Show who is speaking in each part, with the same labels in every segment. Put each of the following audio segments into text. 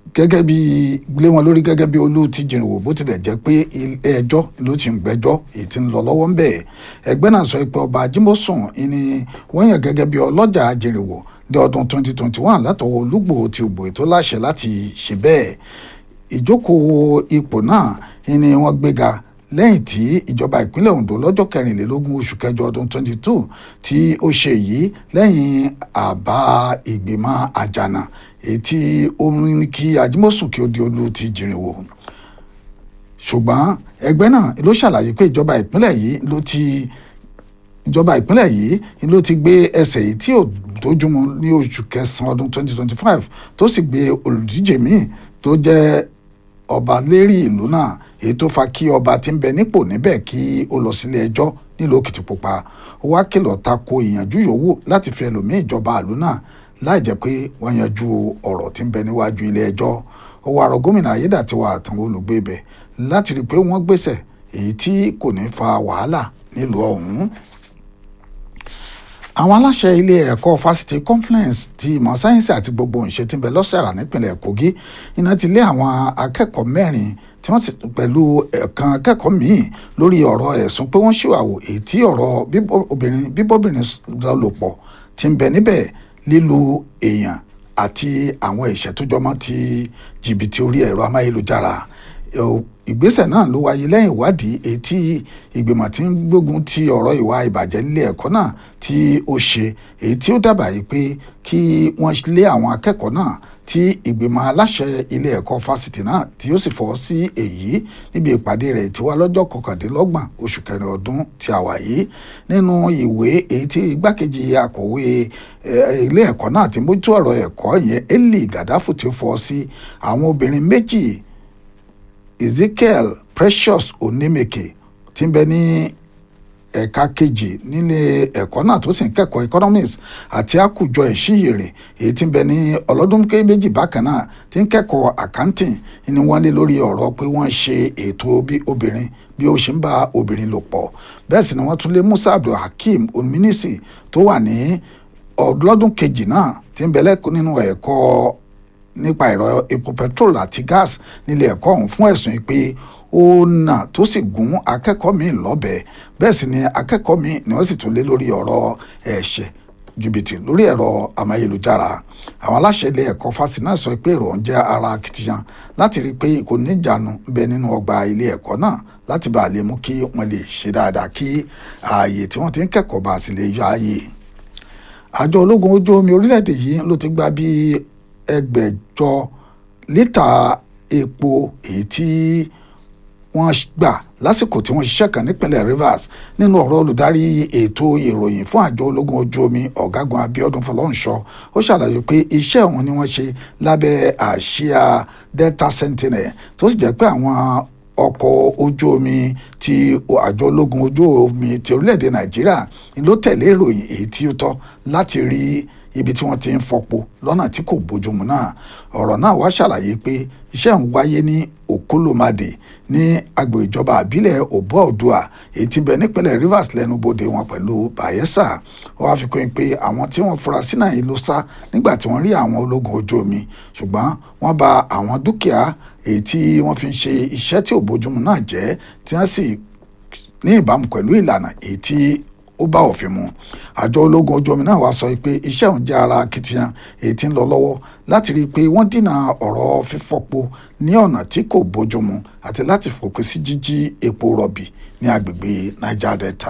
Speaker 1: gẹ́gẹ́ bí lé wọn lórí gẹ́gẹ́ bí olú ti jìnrìnwó bó tilẹ̀ jẹ́ pé ilé ẹjọ́ ló ti ń gbẹ́jọ́ èyí tí ń lọ lọ́wọ́ ń bẹ̀ ẹgbẹ́ náà sọ pé ọba Ajímọ̀sùn ni wọ́n yàn gẹ́gẹ́ bí ọlọ́jà jìnrìnwó ní ọdún 2021 látọwọ́ Olúgbò ti ògbò ètò láṣẹ láti ṣe bẹ́ẹ̀ ìjókòó ipò náà ni wọ́n gbéga lẹ́yìn tí ìjọba ìpínlẹ̀ Ondo lọ́jọ́ kẹrìnlélógún oṣù kẹjọ ọdún 22 tí ó ṣe yìí lẹ́yìn àbá ìgbìmọ̀ àjànà èyí tí ó ní kí Ajímọ̀sùn kí ó di olú ti jìnrìnwó ṣùgbọ́n ẹgbẹ́ náà ló ṣàlàyé pé ìjọba ìpínlẹ̀ yìí ló ti ìjọba ìpínlẹ̀ yìí ló ti gbé ẹsẹ̀ yìí tí ò dójúmọ́ ní oṣù kẹsàn-án ọdún 2025 tó sì gbé olùdíje míì tó jẹ́ ọba lérí ìlú náà èyí tó fa kí ọba tí ń bẹ nípò níbẹ̀ kí ó lọ sílé ẹjọ́ nílùú Òkìtìpupa ó wá kìlọ̀ tako ìyànjú yòówù láti fi ẹlòmíì ìjọba ìlú náà láì jẹ́ pé wọ́n yanjú ọ̀rọ̀ tí ń bẹ níwájú ilé ẹjọ́ ó wá rọ̀ gómìnà Ayédàtiwa àtàwọn olùgbé ibẹ̀ láti rí i pé wọ́n gbéṣẹ̀ èyí tí kò ní fa wàhálà nílùú ọ̀hún àwọn aláṣẹ ilé ẹ̀kọ́ fásitì conference ti ìmọ̀ sáyẹ́nsì àti gbogbo ìṣe tí ń bẹ lọ́sàrà nípìnlẹ̀ Kogi iná ti lé àwọn akẹ́kọ̀ọ́ mẹ́rin tí wọ́n sì pẹ̀lú ẹ̀kan akẹ́kọ̀ọ́ míì lórí ọ̀rọ̀ ẹ̀sùn pé wọ́n ṣìwàwò èyí tí ọ̀rọ̀ obìnrin bíbọ́bìnrin lò pọ̀ ti ń bẹ níbẹ̀ lílu èèyàn àti àwọn ìṣẹ́ tó jọmọ́ ti jìbìtì orí ẹ̀rọ amáyélujára ìgbésẹ̀ náà ló wáyé lẹ́yìn ìwádìí èyí tí ìgbìmọ̀ tí ń gbógun ti ọ̀rọ̀ ìwà ìbàjẹ́ nílé ẹ̀kọ́ náà tí ó ṣe èyí tí ó dábàá yìí pé kí wọ́n lé àwọn akẹ́kọ̀ọ́ náà tí ìgbìmọ̀ aláṣẹ ilé ẹ̀kọ́ fásitì náà tí ó sì fọwọ́ sí èyí níbi ìpàdé rẹ̀ tí wá lọ́jọ́ kọkàndínlọ́gbọ̀n oṣù kẹrin ọdún tí a wà yìí nínú ìwé èyí tí igbákejì akọ̀wé ilé ẹ̀kọ́ náà ti mójútó ọ̀rọ̀ ẹ̀kọ́ yẹn Eli Gadafu tí ó fọwọ́ sí àwọn obìnrin méjì Ezekiel Precious Onemeke tí ń bẹ ní ẹ̀ka kejì nílé ẹ̀kọ́ náà tó sì ń kẹ́kọ̀ọ́ economics àti àkùjọ ìṣiyèrè èyí tí ń bẹ ní ọlọ́dún méjì bákan náà tí ń kẹ́kọ̀ọ́ accounting ni wọ́n lé lórí ọ̀rọ̀ pé wọ́n ṣe ètò bí obìnrin bí ó ṣe ń bá obìnrin lò pọ̀ bẹ́ẹ̀ sì ni wọ́n tún lé Musa Abdulhakeem Ominisi tó wà ní ọlọ́dún kejì náà tí ń bẹ lẹ́kọ̀ọ́ nínú ẹ̀kọ́ nípa ẹ̀rọ epo petrol àti gas nílé ẹ̀kọ́ ọ̀hún fún ẹ̀sùn yìí pé ó nà tó sì gún akẹ́kọ̀ọ́ míì lọ́bẹ̀ bẹ́ẹ̀ sì ni akẹ́kọ̀ọ́ míì ni wọ́n sì tún lé lórí ọ̀rọ̀ ẹ̀ṣẹ̀ jìbìtì lórí ẹ̀rọ amáyélujára àwọn aláṣẹ ilé ẹ̀kọ́ fásitì náà sọ pé èrò ń jẹ́ ara akitiyan láti rí i pé kò ní ìjánu ń bẹ nínú ọgbà ilé ẹ̀kọ́ náà láti bá a lè mú kí wọ́n lè ṣe dáadáa kí ààyè tí wọ́n ti ń kẹ́kọ̀ọ́ bá a sì lè yọ ààyè àjọ ológun ojú omi orílẹ̀-èdè yìí ló ti gba bíi ẹgbẹ̀jọ lítà epo èyí tí wọ́n gbà lásìkò tí wọ́n ṣiṣẹ́ kan nípínlẹ̀ Rivers nínú ọ̀rọ̀ olùdarí ètò ìròyìn fún àjọ ológun ojú omi ọ̀gágun Abíọ́dún Fọlọ́runṣọ́ ó ṣàlàyé pé iṣẹ́ wọn ni wọ́n ṣe lábẹ́ àsíá Delta Sentinel tó sì jẹ́ pé àwọn ọkọ̀ ojú omi ti àjọ ológun ojú omi ti orílẹ̀-èdè Nàìjíríà ló tẹ̀lé ìròyìn èyí tí ó tọ́ láti rí ibi tí wọ́n ti ń fọpo lọ́nà tí kò bójúmu náà ọ̀rọ̀ náà wá ṣàlàyé pé iṣẹ́ ń wáyé ní Okolomade ní agbo ìjọba àbílẹ̀ Obua Odua èyí tí ń bẹ nípínlẹ̀ Rivers lẹ́nubodè wọn pẹ̀lú Bayelsa ó wá fi kún pé àwọn tí wọ́n fura sí náà ló sá nígbà tí wọ́n rí àwọn ológun ojú omi ṣùgbọ́n wọ́n bà àwọn dúkìá èyí tí wọ́n fi ń ṣe iṣẹ́ tí ò bójúmu náà jẹ́ tí wọ́n sì ní ìbámu pẹ̀lú ìlànà èyí tí ó bá òfin mu àjọ ológun ojú omi náà wá sọ pé iṣẹ́ òun jẹ́ ara akitiyan èyí tí ń lọ lọ́wọ́ láti rí i pé wọ́n dínà ọ̀rọ̀ fífọ́po ní ọ̀nà tí kò bójúmu àti láti fòpin sí jíjí epo rọ̀bì ní agbègbè Niger Delta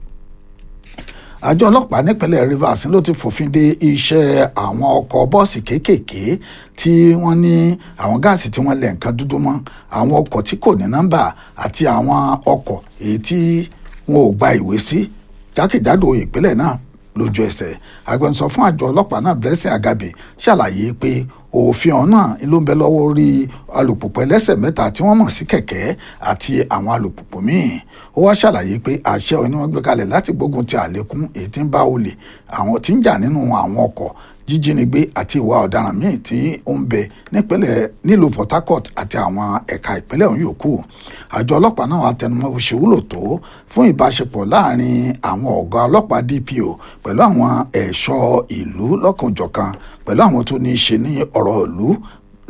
Speaker 1: àjọ ọlọ́pàá nípínlẹ̀ Rivers ló ti fòfin de iṣẹ́ àwọn ọkọ̀ bọ́ọ̀sì kéékèèké tí wọ́n ní àwọn gáàsì tí wọ́n lẹ̀ nǹkan dúdú mọ́ àwọn ọkọ̀ tí kò ní nọ́mbà àti àwọn ọkọ̀ èyí tí wọn ò gba ìwé sí jákèjádò ìpínlẹ̀ náà lójú ẹsẹ̀ agbẹnusọ fún àjọ ọlọ́pàá náà Blessing Agabe ṣàlàyé pé òfin ọ̀hún náà ló ń bẹ lọ́wọ́ orí alùpùpù ẹlẹ́sẹ̀ mẹ́ta tí wọ́n mọ̀ sí kẹ̀kẹ́ àti àwọn alùpùpù míì ó wá ṣàlàyé pé àṣẹ òní wọ́n gbé kalẹ̀ láti gbógun ti àlékún èyí tí ń bá olè àwọn tí ń jà nínú àwọn ọkọ̀ jíjínigbé àti ìwà ọ̀daràn míì tí ó ń bẹ nípínlẹ̀ nílùú Port Harcourt àti àwọn ẹ̀ka ìpínlẹ̀ ọ̀hún yòókù àjọ ọlọ́pàá náà wà tẹnumọ́ bó ṣe wúlò tó fún ìbáṣepọ̀ láàrin àwọn ọ̀gá ọlọ́pàá DPO pẹ̀lú àwọn ẹ̀ṣọ́ ìlú lọ́kànjọ̀kan pẹ̀lú àwọn tó ní í ṣe ní ọ̀rọ̀ ìlú